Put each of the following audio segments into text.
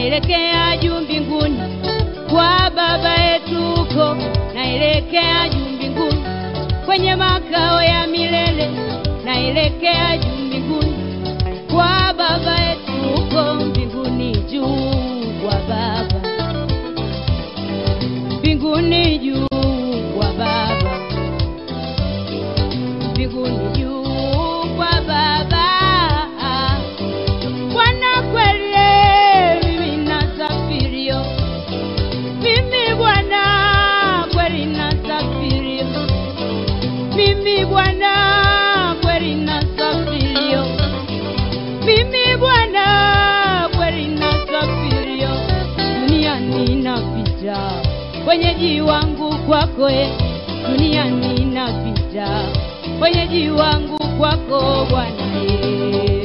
naelekea juu mbinguni kwa baba yetu huko, naelekea juu mbinguni kwenye makao ya milele, naelekea juu mbinguni kwa baba yetu huko mbinguni juu kwa baba mbinguni juu kwa baba mbinguni juu kwa baba Bwana kweli mimi nasafirio mimi Bwana kweli nasafirio mimi Bwana kweli nasafirio mimi Bwana kweli nasafirio duniani napita wenyeji wangu kwako e duniani napita wenyeji wangu kwako Bwana e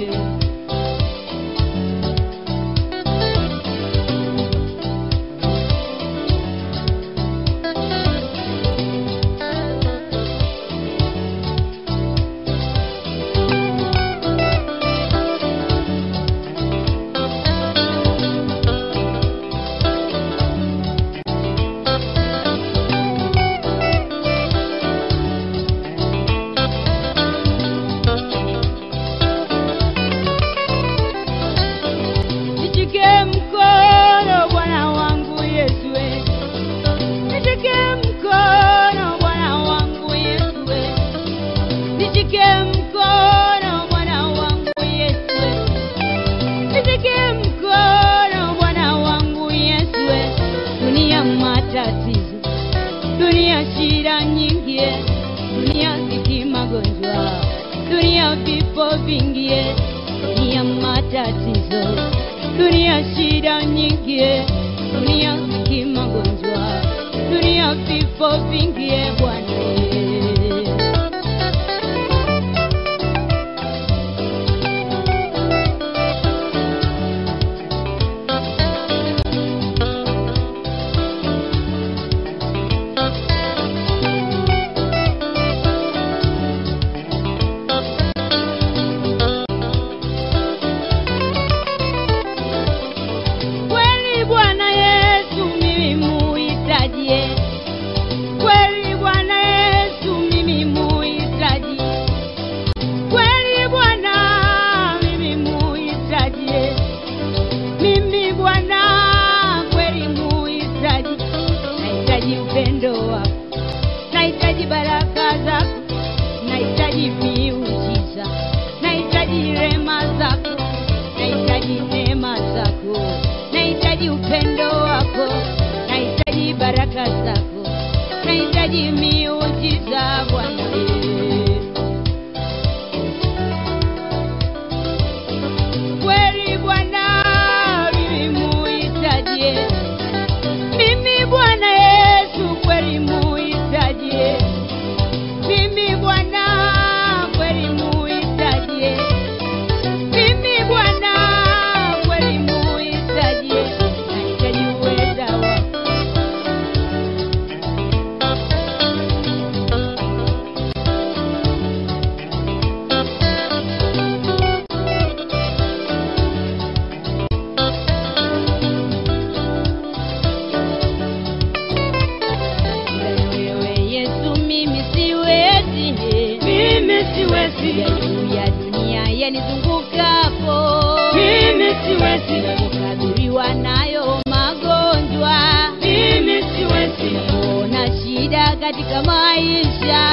Nishike mkono Bwana wangu Yesu we. Nishike mkono Bwana wangu Yesu we. Nishike mkono Bwana wangu Yesu we. Nishike mkono Bwana wangu Yesu we. Dunia matatizo, dunia shida nyingi, eh. dunia ziki magonjwa, dunia vifo vingi, eh. dunia matatizo, dunia shida nyingi, eh. dunia ziki magonjwa, dunia vifo vingi, eh, Bwana eh. Kweli Bwana Yesu mimi muhitajie, kweli Bwana Yesu mimi muhitaji, kweli Bwana mimi muhitajie, mimi Bwana kweli muhitaji, nahitaji upendo wako, nahitaji baraka zako, nahitaji miujiza, nahitaji rema zako, nahitaji neema zako, nahitaji upendo wako, nahitaji baraka zako, nahitaji miujiza Bwana. eh. Kweli Bwana mimi muhitaji, mimi Bwana Yesu kweli muhitaji, mimi Bwana kweli muhitaji, mimi Bwana kweli muhitaji, nahitaji uweza wako wewe Yesu, mimi siwezi, Mimi siwezi. ya juu ya dunia yanizungukapo, Mimi siwezi. kukabiliwa nayo magonjwa, Mimi siwezi. ona shida katika maisha,